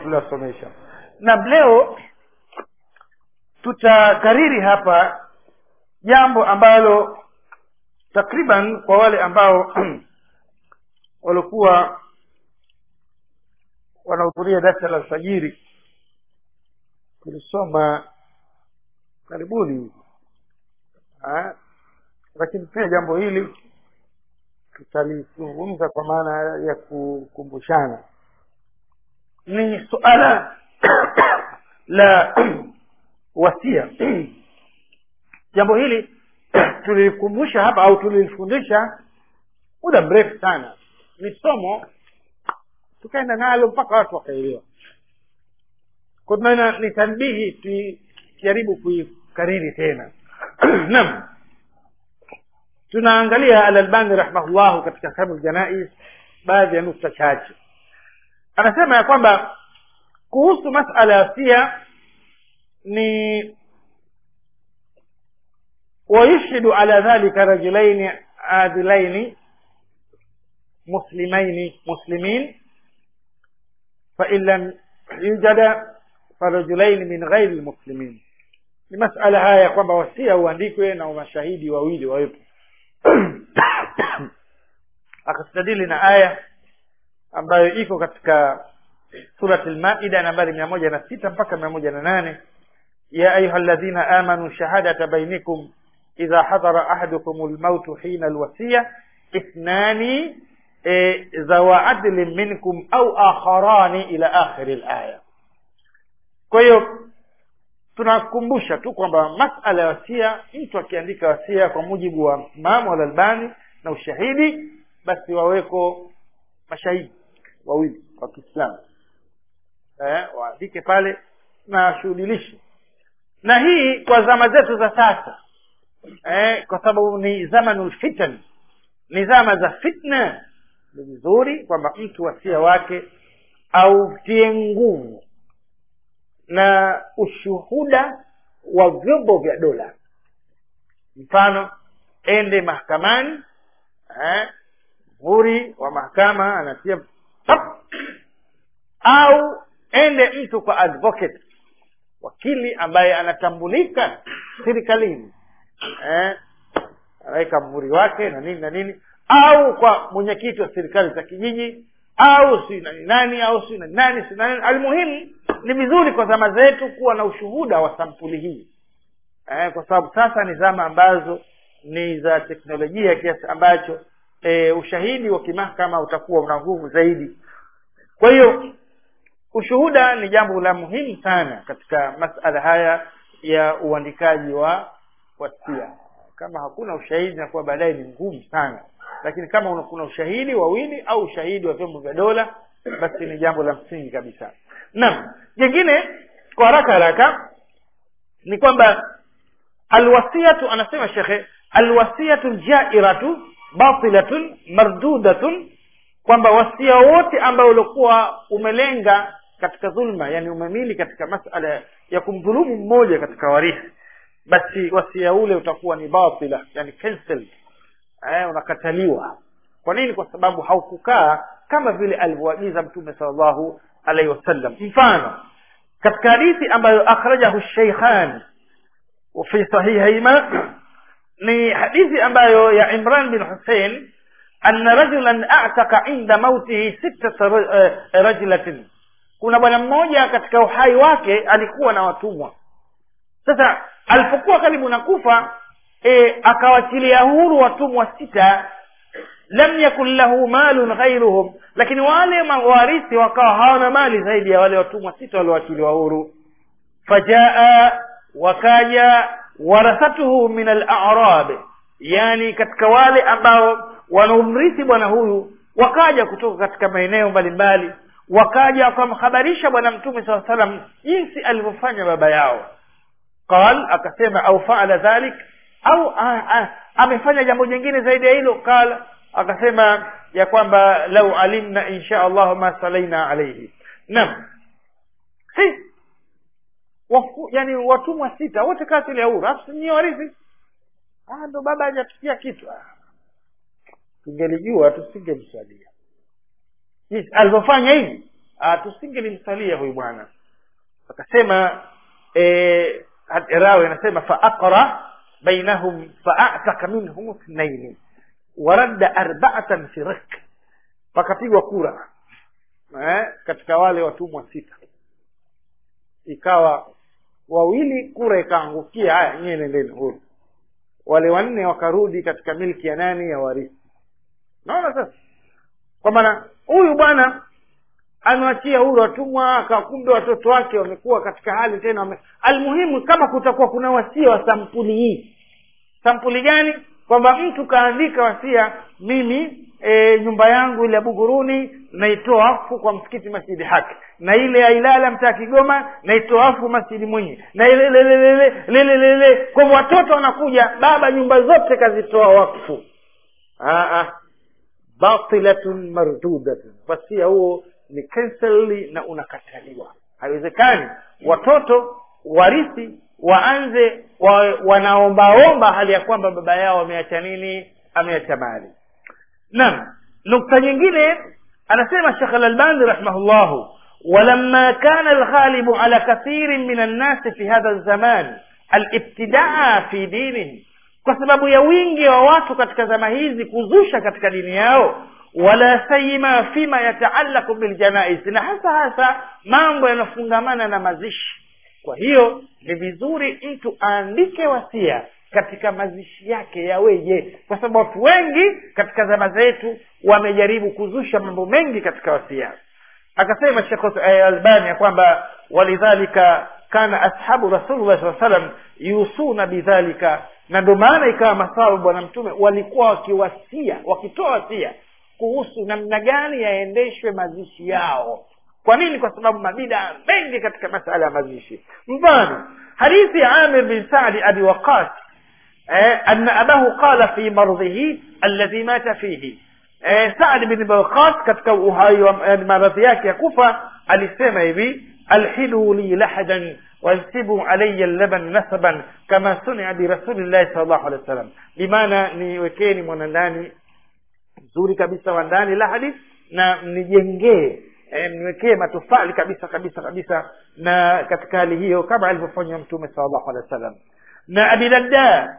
tuliwasomesha na leo tutakariri hapa jambo ambalo takriban kwa wale ambao walikuwa wanahudhuria darsa la alfajiri tulisoma karibuni ha? lakini pia jambo hili tutalizungumza kwa maana ya kukumbushana ni suala la wasia jambo hili tulilikumbusha hapa au tulilifundisha muda mrefu sana ni somo tukaenda nalo mpaka watu wakaelewa kwa tunaona ni tanbihi tujaribu kuikariri tena naam tunaangalia alalbani rahimahullahu katika kitabu janais baadhi ya nukta chache anasema ya kwamba kuhusu masala ya sia ni ويشهد على ذلك رجلين عادلين مسلمين مسلمين فإن لم يوجد فرجلين من غير المسلمين ni masala haya ya kwamba wasia uandikwe na mashahidi wawili wawepo akastadili na aya ambayo iko katika surat lmaida nambari mia moja na sita mpaka mia moja na nane ya ayuha ladhina amanu shahadata bainikum idha hadara ahadukum lmautu hina lwasiya ithnani e, zawa adlin minkum au akharani ila akhiri laya kwa hiyo tunakumbusha tu kwamba masala ya wasia mtu akiandika wasia kwa mujibu wa imamu alalbani na ushahidi basi waweko mashahidi wawili wa kiislamu eh, waandike pale na washuhudilishe na hii kwa zama zetu za sasa eh, kwa sababu ni zamanul fitan ni zama za fitna ni vizuri kwamba mtu wasia wake autie nguvu na ushuhuda wa vyombo vya dola mfano ende mahakamani eh, muhuri wa mahakama anatia tap, au ende mtu kwa advocate wakili ambaye anatambulika serikalini eh, anaweka mhuri wake na nini na nini au kwa mwenyekiti wa serikali za kijiji au si nani nani au si nani nani si nani almuhimu ni vizuri kwa zama zetu kuwa na ushuhuda wa sampuli hii eh, kwa sababu sasa ni zama ambazo ni za teknolojia kiasi ambacho e, ushahidi wa kimahakama utakuwa una nguvu zaidi kwa hiyo ushuhuda ni jambo la muhimu sana katika masala haya ya uandikaji wa wasia kama hakuna ushahidi nakuwa baadaye ni ngumu sana lakini kama una, kuna ushahidi wawili au ushahidi wa vyombo vya dola basi ni jambo la msingi kabisa naam jingine kwa haraka haraka ni kwamba alwasiyatu anasema shekhe alwasiyatu ljairatu batilatun mardudatun kwamba wasia wote ambao uliokuwa umelenga katika dhulma yani umemili katika masala ya kumdhulumu mmoja katika warithi basi wasia ule utakuwa ni batila yani cancelled eh, unakataliwa kwa nini kwa sababu haukukaa kama vile alivyoagiza mtume salllahu alaihi wasallam mfano katika hadithi ambayo akhrajahu sheikhan fi sahihihima ni hadithi ambayo ya imran bin husein anna rajulan ataka inda mautihi sittata rajulatin kuna bwana mmoja katika uhai wake alikuwa na watumwa sasa alipokuwa karibu na kufa e, akawachilia huru watumwa sita lam yakun lahu malun ghairuhum lakini wale mawarithi wakawa hawana mali zaidi ya wale watumwa sita walioachiliwa huru fajaa wakaja warathatuhu min al-a'rab yani katika wale ambao wanaumrithi bwana huyu wakaja kutoka katika maeneo mbalimbali wakaja wakamhabarisha bwana mtume saa salam jinsi alivyofanya baba yao qal akasema au faala dhalik au a, a, amefanya jambo jingine zaidi ya hilo qal akasema ya kwamba lau alimna insha allah ma salaina alaihi naam si wafu, yani watumwa sita wote kasili ya huru afu ni warithi ah ndo baba hajatukia kitu ah. tungelijua tusingemswalia yes, alivyofanya hivi ah, tusingelimsalia huyu bwana akasema e, rawi anasema faaqra bainahum faataka minhum ithnaini waradda arbaatan fi rik pakapigwa kura eh, katika wale watumwa sita ikawa wawili kura ikaangukia haya nyie nendeni huru wale wanne wakarudi katika milki ya nani ya warithi naona sasa kwa maana huyu bwana amewachia huru watumwa akakumbe watoto wake wamekuwa katika hali tena wame... almuhimu kama kutakuwa kuna wasia wa sampuli hii sampuli gani kwamba mtu kaandika wasia mimi e, nyumba yangu ile ya buguruni naitoa wakfu kwa msikiti masjidi haki na ile ya ilala mtaa kigoma naitoa wakfu masjidi mwinyi na ile lelelelele kwa hivyo watoto wanakuja baba nyumba zote kazitoa wakfu Aa, batilatun mardudatun wasia huo ni cancel na unakataliwa haiwezekani watoto warithi waanze wa, wanaombaomba hali ya kwamba baba yao ameacha nini ameacha mali naam nukta nyingine anasema shekh alalbani rahimahullahu ولما كان الغالب على كثير من الناس في هذا الزمان الابتداع في دينهم kwa sababu ya wingi wa watu katika zama hizi kuzusha katika dini yao wala sayima fima yataalaku biljanais na hasa hasa mambo yanafungamana na mazishi kwa hiyo ni vizuri mtu aandike wasia katika mazishi yake yaweje kwa sababu watu wengi katika zama zetu wamejaribu kuzusha mambo mengi katika wasia akasema shekh albani ya kwamba walidhalika kana ashabu rasulullah saa salam yusuna bidhalika na ndio maana ikawa masahaba bwana mtume walikuwa wakiwasia wakitoa wasia kuhusu namna gani yaendeshwe mazishi yao kwa nini kwa sababu mabida mengi katika masala ya mazishi mfano hadithi ya amir bin sadi abi waqas eh, anna abahu qala fi mardhihi alladhi mata fihi eh, saad bin waqas katika uhai wa maradhi yake ya kufa alisema hivi alhidu li lahadan wansibu alaya laban nasaban kama sunia birasulillahi sal llahu alehi wa sallam bimaana niwekeni mwanandani mzuri kabisa wa ndani lahadi na mnijengee e, mniwekee matofali kabisa kabisa kabisa na katika hali hiyo kama alivyofanya mtume sal llahu alehi wa sallam na abidarda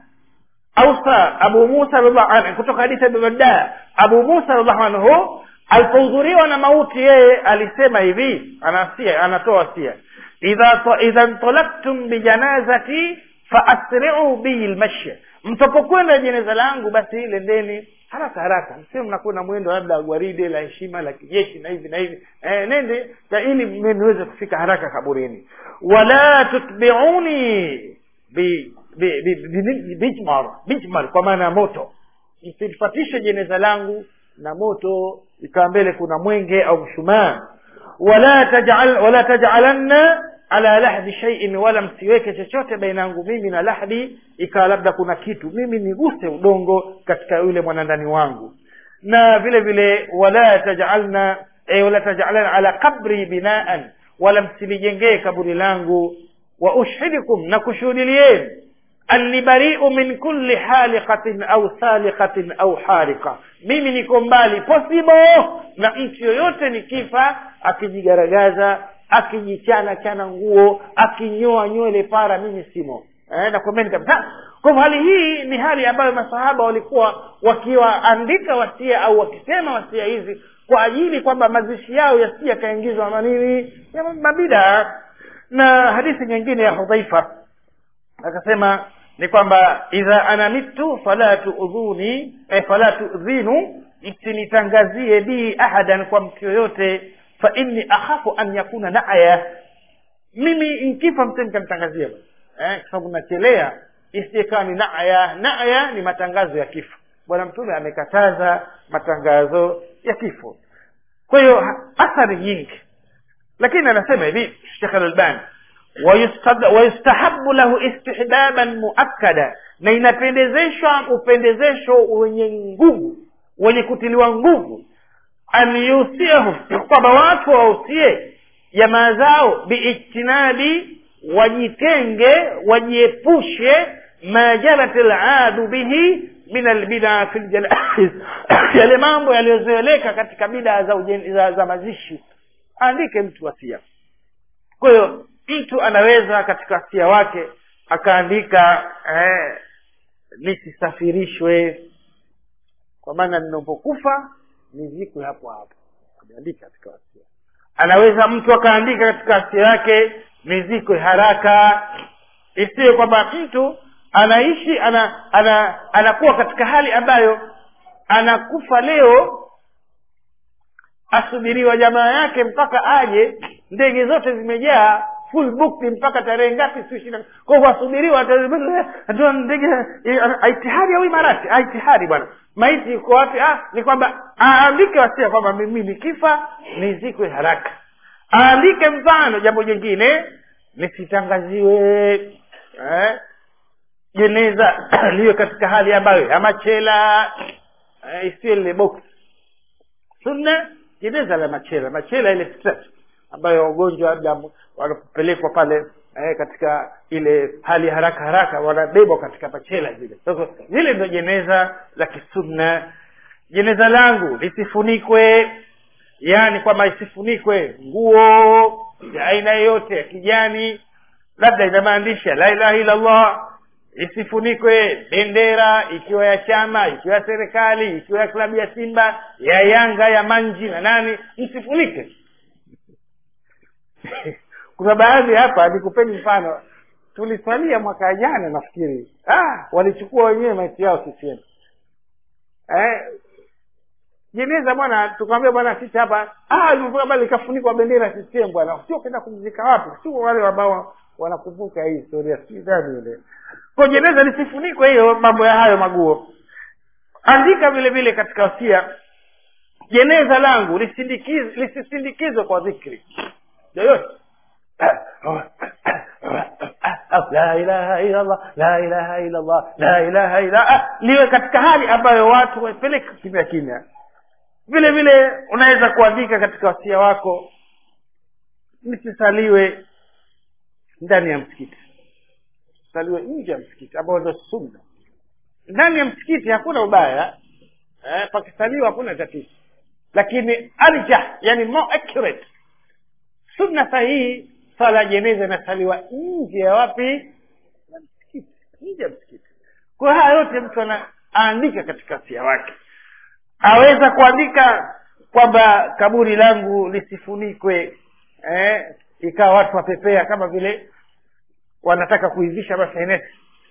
ausa abu musa radhiallahu anhu kutoka hadithi ya abidarda abu musa radhiallahu anhu alipohudhuriwa na mauti yeye alisema hivi anasia anatoa wasia idha idha ntalaktum bijanazati faasriu bi lmashi mtapokwenda jeneza langu basi lendeni haraka haraka msio mnakwenda mwendo labda gwaride la heshima la kijeshi na hivi na hivi e, nende na ili niweze kufika haraka kaburini wala tutbiuni bi bi- bi- bi- bijmar bijmar kwa maana ya moto msifatishe jeneza langu na moto ikawa mbele kuna mwenge au mshumaa wala tajal wala tajalanna ala lahdi shay'in wala msiweke chochote baina yangu mimi na lahdi ikawa labda kuna kitu mimi niguse udongo katika yule mwanandani wangu na vile vile wala tajalna eh, wala tajalna ala qabri binaan wala msilijengee kaburi langu wa ushhidukum na kushuhudilieni anni bariu min kulli haliqatin au saliqatin au harika mimi niko mbali possible na mtu yoyote nikifa akijigaragaza akijichana chana nguo akinyoa nywele para mimi simo eh, nakwambeni kabisa kwa hivyo hali hii ni hali ambayo masahaba walikuwa wakiwaandika wasia au wakisema wasia hizi kwa ajili kwamba mazishi yao yasije yakaingizwa manini ya mabida na hadithi nyingine ya hudhaifa akasema ni kwamba idha ana mitu fala tuudhuni eh, fala tuudhinu msinitangazie bi ahadan kwa mtu yoyote fa inni akhafu an yakuna naya mimi nkifa mse mkanitangazia eh, kwa sababu nachelea isiyekawa ni naya naya ni matangazo ya kifo bwana mtume amekataza matangazo ya kifo kwa hiyo ha- athari nyingi lakini anasema hivi shekh alalbani wayustad- wayustahabu lahu istihbaban muakkada na inapendezeshwa upendezesho wenye nguvu wenye kutiliwa nguvu an yusiahum kwamba watu wausie jamaa zao biijtinabi wajitenge wajiepushe ma jarat ladu bihi min albidaa fi ljanaiz yale mambo yaliyozoeleka katika bidaa za, ujen- za, za mazishi aandike mtu wasia kwa hiyo mtu anaweza katika wasia wake akaandika eh, nisisafirishwe kwa maana ninapokufa nizikwe hapo hapo ameandika katika wasia anaweza mtu akaandika katika wasia yake nizikwe haraka isiwe kwamba mtu anaishi ana, ana anakuwa katika hali ambayo anakufa leo asubiriwa jamaa yake mpaka aje ndege zote zimejaa full booked mpaka tarehe ngapi si ishirini kwa hivyo asubiriwa ata- ndege aitihadi au imarati aitihadi bwana maiti yuko wapi ah, ni kwamba aandike wasia kwamba mimi nikifa nizikwe haraka aandike mfano jambo jingine nisitangaziwe eh, jeneza liwe katika hali ambayo ya machela eh, isiwe lile box sunna jeneza la machela machela ile stretch ambayo wagonjwa labda wanapopelekwa pale eh, katika ile hali haraka haraka wanabebwa katika machela zile sasa zile ndio jeneza la kisunna jeneza langu lisifunikwe yaani kwamba isifunikwe nguo ya aina yoyote ya kijani labda ina maandishi ya la ilaha illa allah isifunikwe bendera ikiwa ya chama ikiwa ya serikali ikiwa ya klabu ya simba ya yanga ya manji na nani msifunike kuna baadhi hapa nikupeni mfano tuliswalia mwaka jana nafikiri ah, walichukua wenyewe maiti yao CCM eh, jeneza bwana tukamwambia bwana sisi hapa ah limefika bali likafunikwa bendera CCM bwana sio kwenda kumzika wapi sio wale ambao wanakumbuka hii historia si gani ile kwa jeneza lisifunikwe hiyo mambo ya hayo maguo andika vile vile katika wasia jeneza langu lisindikiz- lisisindikizwe kwa dhikri yoyote la ilaha illa allah la ilaha illa allah la ilaha illa ah, liwe katika hali ambayo watu waipeleke kimya kimya vile vile unaweza kuandika katika wasia wako lisisaliwe ndani ya msikiti saliwe nje ya msikiti ambao ndo sunna ndani ya msikiti hakuna ubaya eh, pakisaliwa hakuna tatizo lakini arjah yani more accurate sunna sahihi sala ya jeneza inasaliwa nje ya wapi ya msikiti nje ya msikiti kwa haya yote mtu ana aandika katika wasia wake aweza kuandika kwamba kaburi langu lisifunikwe eh, ikawa watu wapepea kama vile wanataka kuivisha maseneti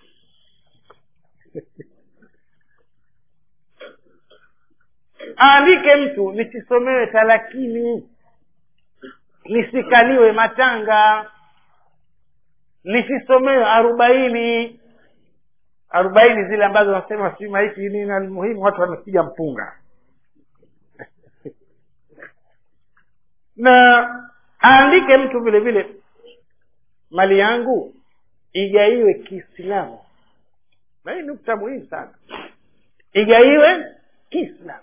aandike mtu nisisomewe talakini nisikaliwe matanga nisisomewe arobaini arobaini zile ambazo wanasema si maiki nini na muhimu watu wamepiga mpunga na aandike mtu vile vile mali yangu igaiwe kiislamu na hii nukta muhimu sana igaiwe kiislamu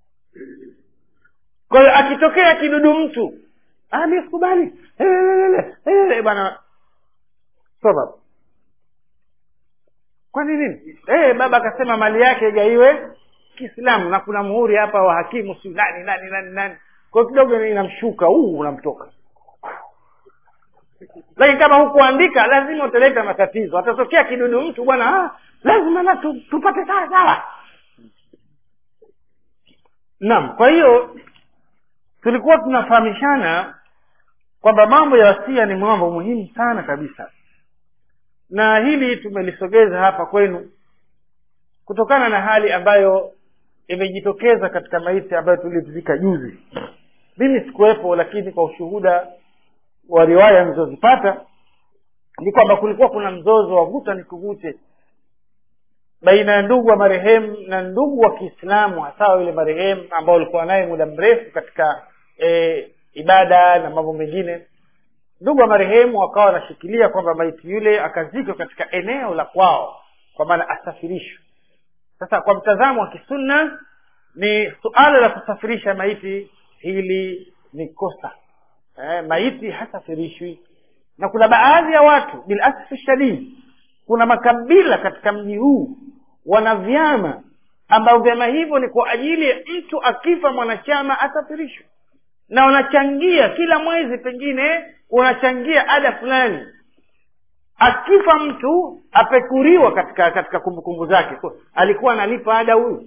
kwa hiyo akitokea kidudu mtu "Ah, mi sikubali bwana sababu kwani nini eh baba akasema mali yake igaiwe kiislamu na kuna muhuri hapa wa hakimu si nani nani nani nani kwa hiyo kidogo inamshuka huu unamtoka lakini kama hukuandika lazima utaleta matatizo atatokea kidudu mtu bwana ah, lazima na tu, tupate sawa sawa naam kwa hiyo tulikuwa tunafahamishana kwamba mambo ya wasia ni mambo muhimu sana kabisa na hili tumelisogeza hapa kwenu kutokana na hali ambayo imejitokeza katika maiti ambayo tulizika juzi mimi sikuwepo lakini kwa ushuhuda wa riwaya nilizozipata ni kwamba kulikuwa kuna mzozo wa vuta ni kuvute baina ya ndugu wa marehemu na ndugu wa kiislamu hasa yule marehemu ambao walikuwa naye muda mrefu katika e, ibada na mambo mengine ndugu wa marehemu wakawa wanashikilia kwamba maiti yule akazikwa katika eneo la kwao kwa maana asafirishwe sasa kwa mtazamo wa kisunna ni suala la kusafirisha maiti hili ni kosa eh, maiti hasafirishwi na kuna baadhi ya watu bilasfi shadidi kuna makabila katika mji huu wana vyama ambao vyama hivyo ni kwa ajili ya mtu akifa mwanachama asafirishwe na unachangia kila mwezi pengine unachangia ada fulani akifa mtu apekuriwa katika katika kumbukumbu zake Kwa- alikuwa analipa ada huyu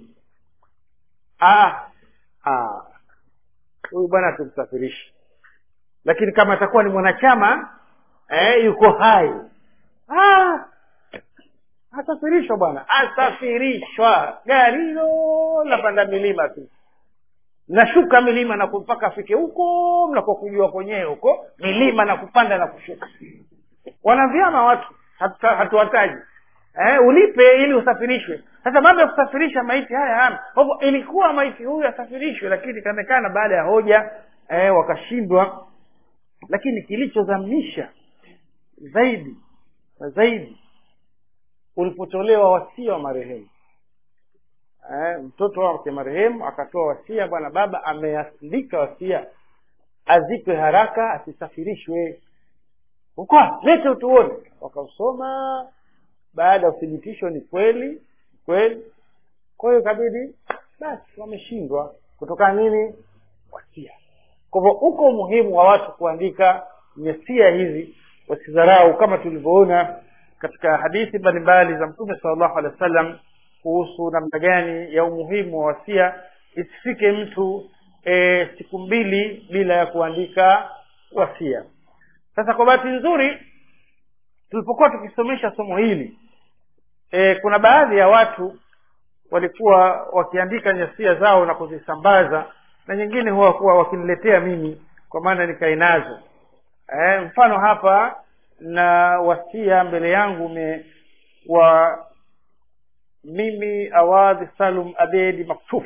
Ah, ah. huyu bwana tumsafirishi lakini kama atakuwa ni mwanachama eh, yuko hai ah, asafirishwa bwana asafirishwa gari hilo lapanda milima tu nashuka milima na mpaka afike huko mnakuwa kujua kwenyewe huko milima na kupanda na kushuka wanavyama watu hatu- hatuwataji eh, ulipe ili usafirishwe sasa mambo ya kusafirisha maiti haya hana kwa hivyo ilikuwa maiti huyu asafirishwe lakini ikaonekana baada ya hoja eh, wakashindwa lakini kilichozamisha zaidi na zaidi ulipotolewa wasia wa marehemu eh, mtoto wake marehemu akatoa wasia bwana baba ameandika wasia azikwe haraka asisafirishwe ukwa lete utuone wakausoma baada ya uthibitisho ni kweli kweli kwa hiyo ikabidi basi wameshindwa kutokana nini wasia kwa hivyo uko umuhimu wa watu kuandika nyesia hizi wasidharau kama tulivyoona katika hadithi mbalimbali za mtume salllahu alehi wa sallam kuhusu namna gani ya umuhimu wa wasia isifike mtu e, siku mbili bila ya kuandika wasia sasa kwa bahati nzuri tulipokuwa tukisomesha somo hili e, kuna baadhi ya watu walikuwa wakiandika nyasia zao na kuzisambaza na nyingine huwa kuwa wakiniletea mimi kwa maana nikae nazo e, mfano hapa na wasia mbele yangu me wa mimi awadhi salum abedi maktuf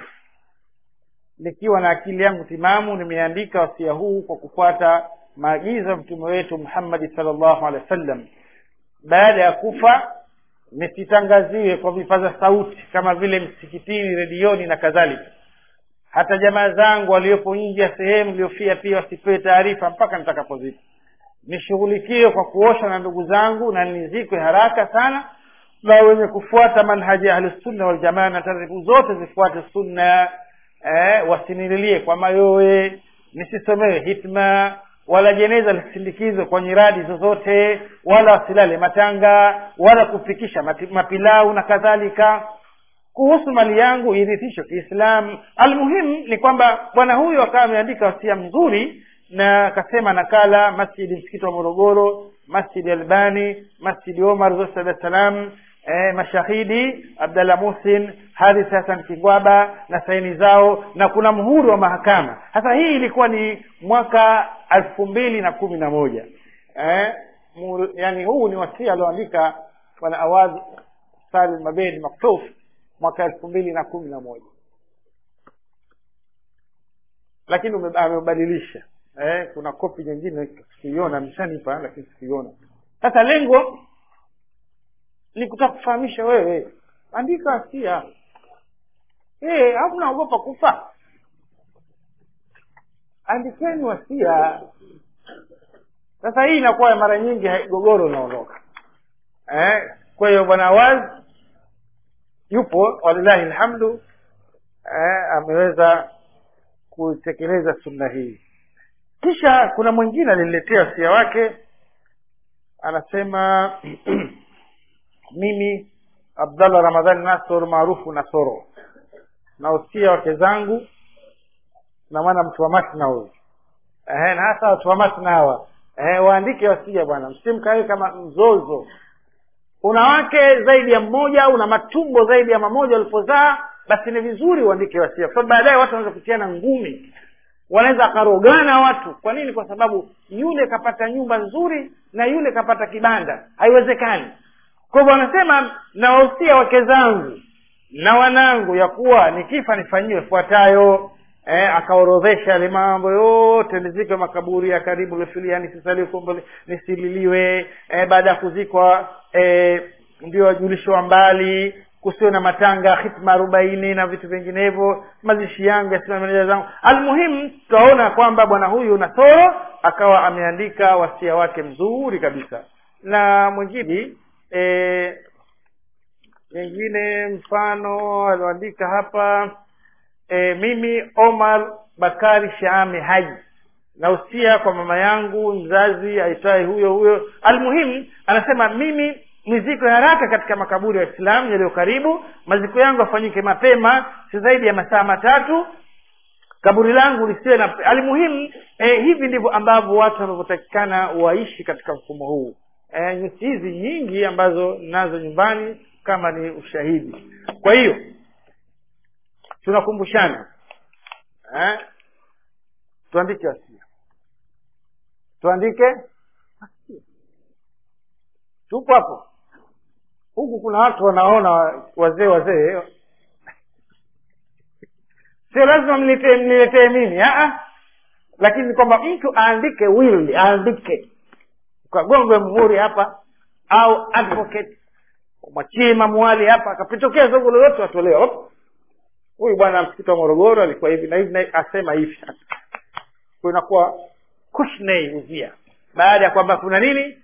nikiwa na akili yangu timamu nimeandika wasia huu kwa kufuata maagizo ya mtume wetu muhammadi salllahu alehi wa sallam baada ya kufa nisitangaziwe kwa vipaza sauti kama vile msikitini redioni na kadhalika hata jamaa zangu waliopo nje ya sehemu iliyofia pia wasipewe taarifa mpaka nitakapozika nishughulikiwe kwa kuosha na ndugu zangu na nizikwe haraka sana na wenye kufuata manhaji ya ahlusunna waljamaa na taratibu zote zifuate sunna eh, wasinililie kwa mayowe nisisomewe hitma wala jeneza lisindikizwe kwa nyiradi zozote wala wasilale matanga wala kufikisha mati- mapilau na kadhalika kuhusu mali yangu irithishwe kiislamu almuhimu ni kwamba bwana huyu akawa ameandika wasia mzuri na akasema nakala masjidi msikiti wa morogoro masjidi albani masjidi omar zote dar es salaam eh, mashahidi abdallah musin harith hasan kingwaba na saini zao na kuna mhuri wa mahakama sasa hii ilikuwa ni mwaka elfu mbili na kumi na moja eh, mu- yani huu ni wasia alioandika bwana awadh salim mabedi maktuf mwaka elfu mbili na kumi na moja lakini ume- amebadilisha eh, kuna kopi nyingine sikuiona ameshanipa lakini sikuiona sasa lengo ni kutaka kufahamisha wewe andika asia eh, au naogopa kufa andikeni wasia sasa hii inakuwa mara nyingi hai- gogoro unaondoka eh, kwa hiyo bwana waz yupo walillahi lhamdu eh, ameweza kutekeleza sunna hii kisha kuna mwingine aliniletea wasia wake anasema mimi abdallah ramadhani nasor maarufu nasoro nausia wake zangu na mwana mtu wa masna huyu Ehe, na hasa watu wa masna hawa Ehe, waandike wasia bwana msimkawe kama mzozo una wake zaidi ya mmoja au una matumbo zaidi ya mamoja walipozaa basi ni vizuri uandike wasia kwa sababu baadaye watu wanaweza kutiana ngumi wanaweza akarogana watu kwa nini kwa sababu yule kapata nyumba nzuri na yule kapata kibanda haiwezekani kwa hivyo wanasema nawahusia wake zangu na wanangu ya kuwa nikifa nifanyiwe fuatayo eh, akaorodhesha yale mambo yote nizikwe makaburi ya karibu lefilia nisisaliwe kombo nisililiwe eh, baada ya kuzikwa eh, ndio wajulishwa mbali kusiwe na matanga hitma arobaini na vitu vinginevyo mazishi yangu yasimamilia zangu almuhimu tutaona kwamba bwana huyu nasoro akawa ameandika wasia wake mzuri kabisa na mwingine e, mwingine mfano alioandika hapa e, mimi omar bakari shaami haji na usia kwa mama yangu mzazi aitwaye huyo huyo almuhimu anasema mimi nizikwe haraka katika makaburi ya waislamu yaliyo karibu maziko yangu afanyike mapema si zaidi ya masaa matatu kaburi langu lisiwe na almuhimu eh, hivi ndivyo ambavyo watu wanavyotakikana waishi katika mfumo huu eh, nyusi hizi nyingi ambazo nazo nyumbani kama ni ushahidi kwa hiyo tunakumbushana eh, tuandike wasia tuandike wasia tupo hapo huku kuna watu wanaona wazee wazee sio lazima mniletee mniletee mimi aa lakini kwamba mtu aandike will aandike ukagongwe muhuri hapa au advocate mwachie mamuali hapa akapitokea zogo lolote watolewa huyu bwana msikiti wa morogoro alikuwa hivi na hivi na asema hivi kwa inakuwa kushnei uzia baada ya kwamba kuna nini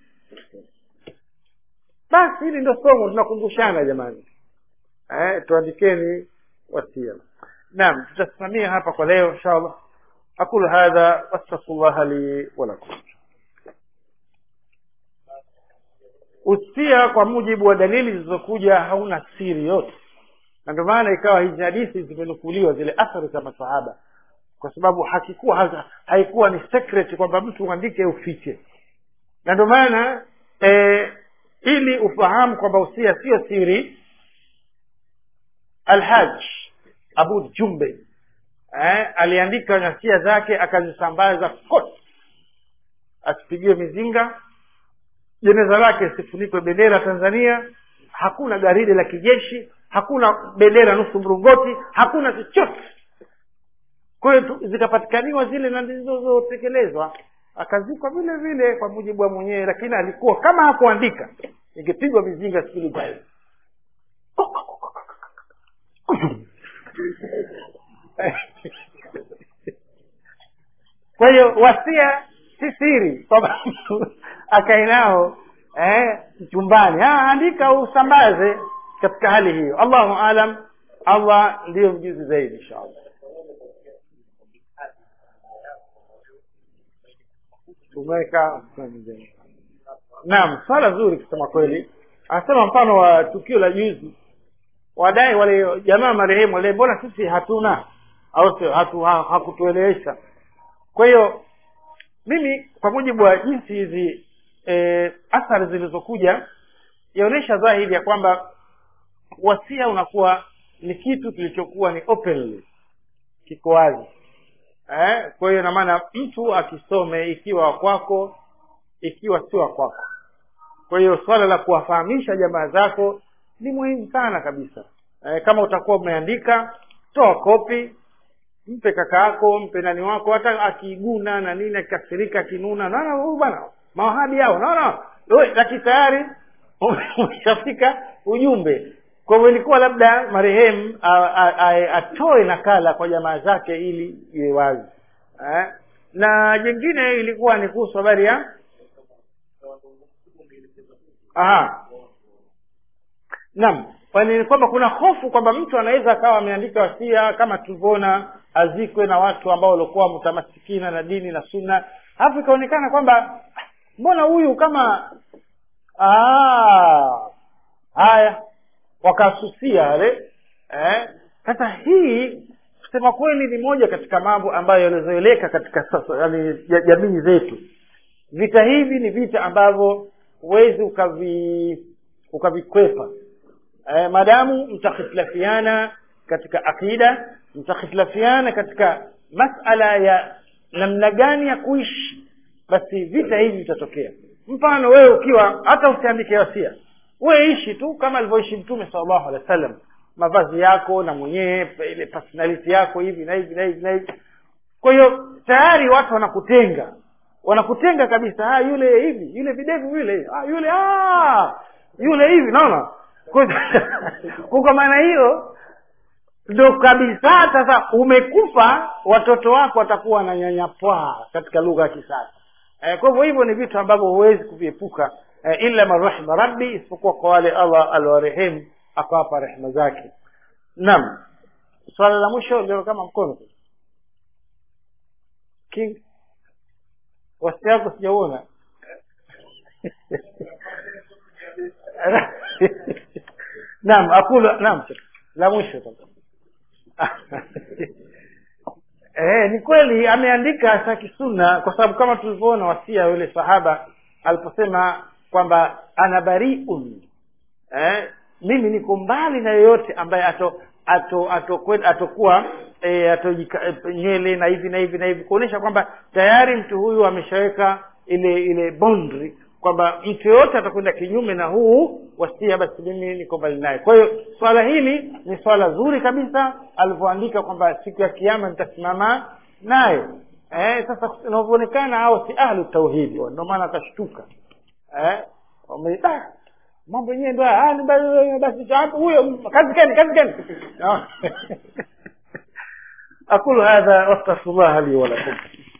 basi hili ndo somo tunakumbushana jamani eh, tuandikeni wasia naam tutasimamia hapa kwa leo insha allah aqulu hadha wastaghfirullah li walakum usia kwa mujibu wa dalili zilizokuja hauna siri yote na ndio maana ikawa hizi hadithi zimenukuliwa zile athari za masahaba kwa sababu hakikuwa ha, haikuwa ni secret kwamba mtu uandike ufiche na ndio maana e, ili ufahamu kwamba usia sio siri alhaj abu jumbe eh, aliandika nyasia zake akazisambaza kote asipigiwe mizinga jeneza lake sifunikwe bendera tanzania hakuna garidi la kijeshi hakuna bendera nusu mrungoti hakuna chochote kwa hiyo zikapatikaniwa zile na zilizotekelezwa akazikwa vile vile kwa mujibu wa mwenyewe lakini alikuwa kama hakuandika ingepigwa mizinga siku ijayo kwa hiyo wasia si siri kwamba mtu akae nao eh, chumbani ah, andika usambaze katika hali hiyo allahu alam allah ndiyo mjuzi zaidi insha allah tumeweka naam swala zuri kusema kweli anasema mfano wa tukio la juzi wadai wale jamaa marehemu wale mbona sisi hatuna au sio hatu ha, hakutuelewesha kwa hiyo mimi kwa mujibu wa jinsi hizi e, athari zilizokuja yaonyesha dhahiri ya kwamba wasia unakuwa ni kitu kilichokuwa ni openly kiko wazi eh? kwa hiyo inamaana mtu akisome ikiwa kwako ikiwa si wa kwako kwa hiyo swala la kuwafahamisha jamaa zako ni muhimu sana kabisa eh, kama utakuwa umeandika toa kopi mpe kaka yako mpe nani wako hata akiguna na nini akikasirika akinuna naona huyu bwana mawahabi hao naona lakini tayari umeshafika ujumbe kwa hivyo ilikuwa labda marehemu atoe nakala kwa jamaa zake ili iwe wazi eh? na jingine ilikuwa ni kuhusu habari ya aha naam kwani kwamba kuna hofu kwamba mtu anaweza akawa ameandika wasia kama tulivyoona azikwe na watu ambao walikuwa mutamasikina na dini na sunna alafu ikaonekana kwamba mbona huyu kama haya wakasusia wale eh? sasa hii kusema kweli ni moja katika mambo ambayo yalizoeleka katika sasa yani jamii zetu vita hivi ni vita ambavyo huwezi ukavi ukavikwepa eh, madamu mtakhitilafiana katika aqida mtakhitilafiana katika masala ya namna gani ya kuishi basi vita hivi vitatokea mfano wewe ukiwa hata usiandike wasia wewe ishi tu kama alivyoishi mtume sallallahu alaihi wasallam mavazi yako na mwenyewe ile personality yako hivi na hivi na hivi na hivi kwa hiyo tayari watu wanakutenga wanakutenga kabisa ah yule hivi yule videvu yule ah yule ah yule hivi naona kwa maana hiyo ndo kabisa sasa umekufa watoto wako watakuwa wananyanyapaa katika lugha ya kisasa eh, kwa hivyo hivyo ni vitu ambavyo huwezi kuviepuka eh, illa man rahima rabbi isipokuwa kwa wale allah aliwarehemu akawapa rehema zake naam swala la mwisho ndio kama mkono king wasi yako sijauona naam aqulu naam la mwisho eh ni kweli ameandika saki sunna kwa sababu kama tulivyoona wasia yule sahaba aliposema kwamba ana bariun eh mimi niko mbali na yoyote ambaye ato ato atokuwa ato e, atojika e, nywele na hivi na hivi na hivi kuonyesha kwamba tayari mtu huyu ameshaweka ile ile boundary kwamba mtu yoyote atakwenda kinyume na huu wasia basi mimi niko mbali naye kwa hiyo swala hili ni swala zuri kabisa alivyoandika kwamba siku ya kiama nitasimama naye eh, sasa inavyoonekana hao si ahlu tauhidi ndio maana akashtuka eh, mambo yenyewe ndo basi hapo huyo kazi gani kazi gani aqulu hadha wastaghfirullah li wa lakum